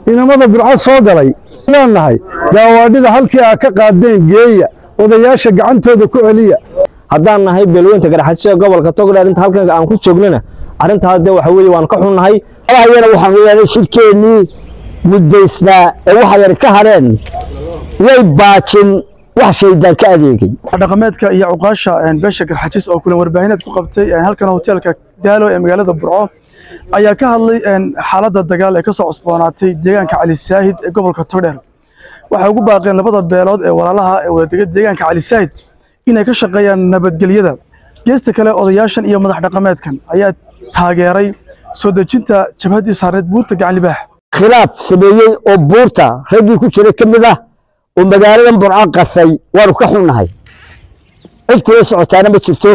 inamada burco soo galay leenahay gaawaadhida halkii aa ka qaadeen geeya odayaasha gacantooda ku celiya haddaan nahay beelweynta garxajisa gobolka togdheer inta halkan aan ku joognana arrintaas dee waxa weeye waan ka xunnahay ayana waxaan weeyaan shirkeennii muddaysnaa ee waxa yar ka hadheen yay baajin wax shaydaan ka adeegay dhaqameedka iyo cuqaasha beesha garxajis oo kulan warbaahineed ku qabtay halkan hoteelka daalo ee magaalada burco ayaa ka hadlay xaaladda dagaal ee ka soo cusboonaatay deegaanka cali saahid ee gobolka togdheer waxay ugu baaqeen labada beelood ee walaalaha ee wadadega deegaanka cali saahid inay ka shaqeeyaan nabadgelyada geesta kale odayaashan iyo madax dhaqameedkan ayaa taageeray soo dejinta jabhaddii saarneed buurta gacanlibaax khilaaf sameeyey oo buurta raggii ku jiray ka mid ah oo magaaladan burco qasay waanu ka xunnahay cid kula socotaana ma jirto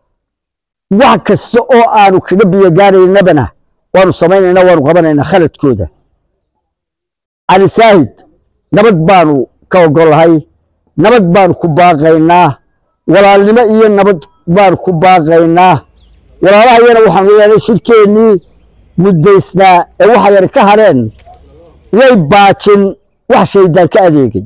wax kasta oo aanu kaga biyogaanaynabana waanu samaynaynaa waanu qabanaynaa khaladkooda cali saahid nabad baanu ka ogollahay nabad baanu ku baaqaynaa walaalnimo iyo nabad baanu ku baaqaynaa walaalahayana waxaan weeyaanay shirkeennii muddaysnaa ee waxa yar ka hadheen yay baajin wax shaydaan ka adeegay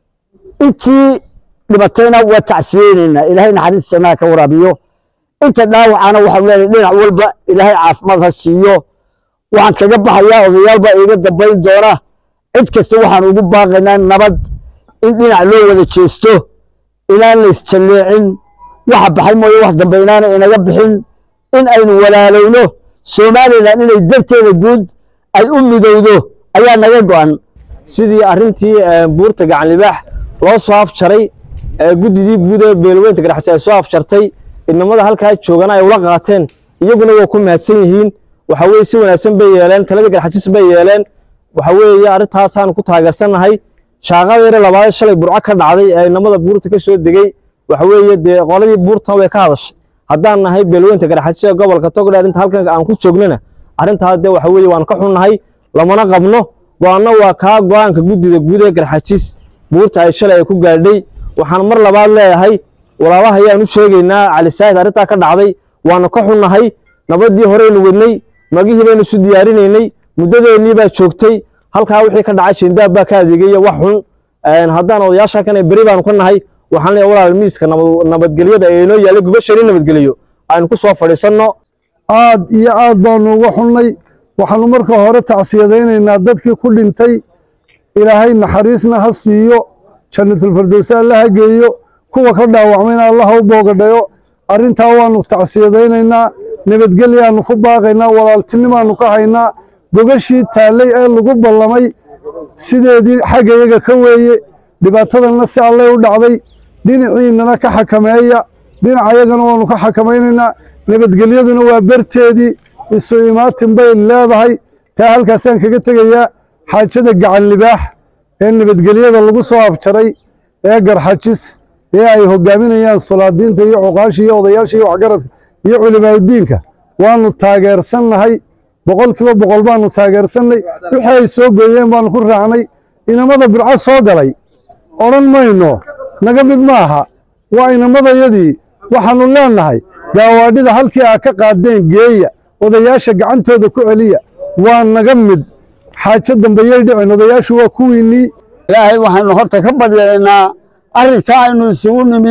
intii dhibatayna waa tacsiyeynaynaa ilaahay naxariis jannaha ka waraabiyo inta dhaawacana waxaan leenahay dhinac walba ilaahay caafimaad ha siiyo waxaan kaga baxayaa odayaal baa iiga dambayn doona cid kasta waxaan ugu baaqaynaa nabad in dhinac loo wada jeesto inaan la isjalleecin waxa baxay mooye wax dambe inaana inaga bixin in aynu walaalowno somalilan inay darteeda guud ay u midowdo ayaa naga go'an sidii arrintii buurta gacanlibaax loo soo afjaray guddidii guud ee beelweynta garxajis ay soo afjartay inamada halkaa joogana ay ula qaateen iyaguna waa ku mahadsan yihiin waxa weye si wanaagsan bay yeeleen taladii garxajis bay yeeleen waxa weeye arrintaasaan ku taageersannahay shaaqadeere labaad shalay burco ka dhacday ee inamada buurta ka soo degey waxa weeye dee qoladii buurtan way ka hadashay haddaan nahay beelweynta garxajis ee gobolka togdheer inta halkan aan ku joognana arrintaas dee waxa weeye waan ka xunnahay lamana qabno go-aanno waa kaa go-aanka guddida guud ee garxajis buurta ay shalay ay ku gaadhay waxaan mar labaad leeyahay walaalaha ayaan u sheegaynaa cali saahid arrintaa ka dhacday waanu ka xunnahay nabaddii horeynu wadnay magihii baynu isu diyaarinaynay muddadeennii baa joogtay halkaa wixii ka dhacay shindaab baa ka adeegaya wax xun haddaan odayaasha kan beri baanu ka nahay waxaan leeyahay walaal miiska nabadgelyada ee inoo yaallay gogashani nabadgeliyo aynu ku soo fadhiisanno aad iyo aad baanu uga xunnay waxaanu marka hore tacsiyadaynaynaa dadkii ku dhintay ilaahay naxariisna ha siiyo jannatulfardowse alla ha geeyo kuwa ka dhaawacmayna allaha u boogadhayo arrintaa waanu tacsiyadaynaynaa nabadgelyaanu ku baaqaynaa walaaltinimaanu ka haynaa gogashii taallay ee lagu ballamay sideedii xagga iyaga ka weeye dhibaatadanna si allay u dhacday dhinaciinnana ka xakameeya dhinacayagana waanu ka xakamaynaynaa nabadgelyaduna waa berteedii isu imaatin bay leedahay taa halkaasaan kaga tegayaa xaajada gacan libaax ee nabadgelyada lagu soo afjaray ee garxajis ee ay hogaaminayaan solaadiinta iyo cuqaasha iyo odayaasha iyo waxgaradka iyo culimaaudiinka waanu taageersannahay boqol kiiba boqol baanu taageersannay wixii ay soo gooyeen baanu ku raacnay inamada burco soo galay odhan mayno naga mid ma aha waa inamadayadii waxaannu leennahay gaawaadhida halkii aa ka qaadeen geeya odayaasha gacantooda ku celiya waa naga mid xaajo dambayay dhicin odayaashu waa kuwiinnii ilaahay waxaynu horta ka baryaynaa arrinkaa aynu isugu nimi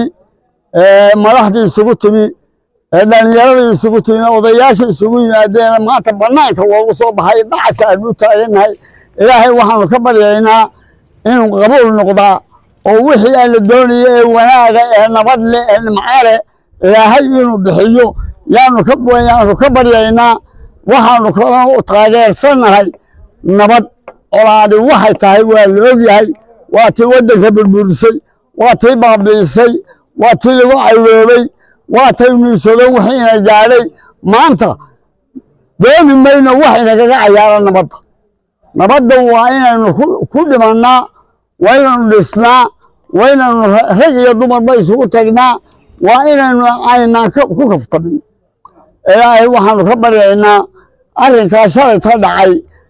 madaxdii isugu timi dhallinyaradii isugu timi odayaasha isugu yimaadeen maanta bannaanka loogu soo baxay dacadka aynu u taagannahay ilaahay waxaanu ka baryaynaa inuu qabuul noqdaa oo wixii aan la doonaya ee wanaaga ee nabad leh ee nimco leh ilaahay inuu bixiyo yaanu ka yaanu ka baryaynaa waxaanu kaloo taageersannahay nabad colaadi waxay tahay waa la ogyahay waa tii waddanka burburisay waa tii baabi'isay waa tii lagu cayroobay waa tay miisado wixiina gaadhay maanta dooni mayno wax inagaga cayaara nabadda nabadda waa inaynu ku dhimannaa waa inaynu dhisnaa waa inaynu rag iyo dumarba isugu tagnaa waa inaynu aynaan ku kaftamin ilaahay waxaanu ka baryaynaa arrinkaa shalay ka dhacay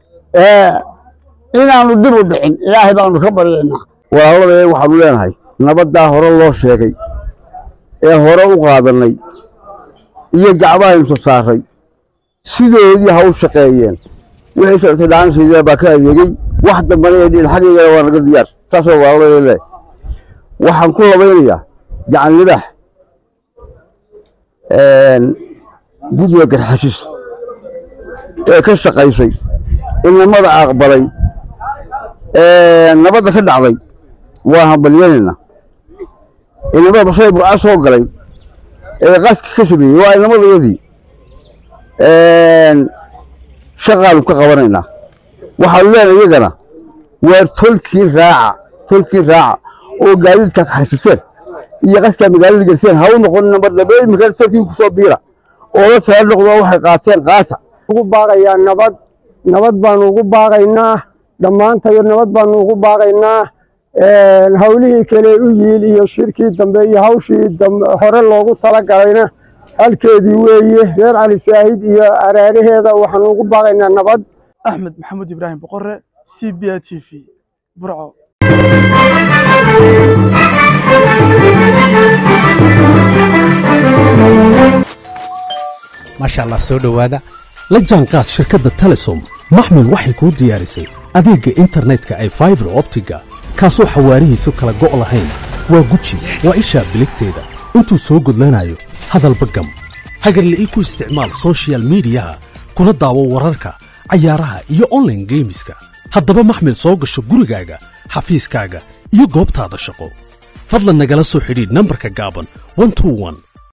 inaanu dib u dhicin ilaahay baanu ka baryaynaa walaaladee waxaanu leenahay nabaddaa hore loo sheegay ee hore u qaadannay iyo gacmahaynu soo saaray sidoodii ha u shaqeeyeen wixii shartay dhaanshayda baa ka adeegey wax dambana ee dhiin xaggeygana waa naga diyaar taasoo waalalo le waxaan ku labaynayaa gacan libaax guddiga garxashis ee ka shaqaysay inamada aqbalay nabadda ka dhacday waa hambalyanaynaa inamada bashay burca soo galay ee qaska ka sameeyey waa inamadayadii shaqaanu ka qabanaynaa waxaanu leenahay iyagana waa tolkii raaca tolkii raaca oo gaadiidka kaxaysateen iyo qaskaa magaalada gerseen ha u noqon nambar dambe imika tolkii ku soo biira oo la tala noqdo waxay qaateen qaata ugu baaqayaa nabad nabad baanu ugu baaqaynaa dhammaantayo nabad baanu ugu baaqaynaa hawlihii kale u yiil iyo shirkii dambe iyo hawshii hore loogu talagalayna halkeedii weeye reer cali saahid iyo araaraheeda waxaanu ugu baaqaynaa nabad axmed maxamuud ibraahim boqore c b a t v burco maasha allah soo dhowaada la jaanqaad shirkadda telesom maxmil waxay kuu diyaarisay adeegga internetka ay faibar optiga kaasoo xawaarihiisu kala go' lahayn waa guji waa ishaa biligteeda intuu soo gudlanayo hadalba gam hagarle ii ku isticmaal soshiyal miidiyaha kuna daawo wararka cayaaraha iyo onlaine geemiska haddaba maxmil soo gasho gurigaaga xafiiskaaga iyo goobtaada shaqo fadlan nagala soo xidhiidh nambarka gaaban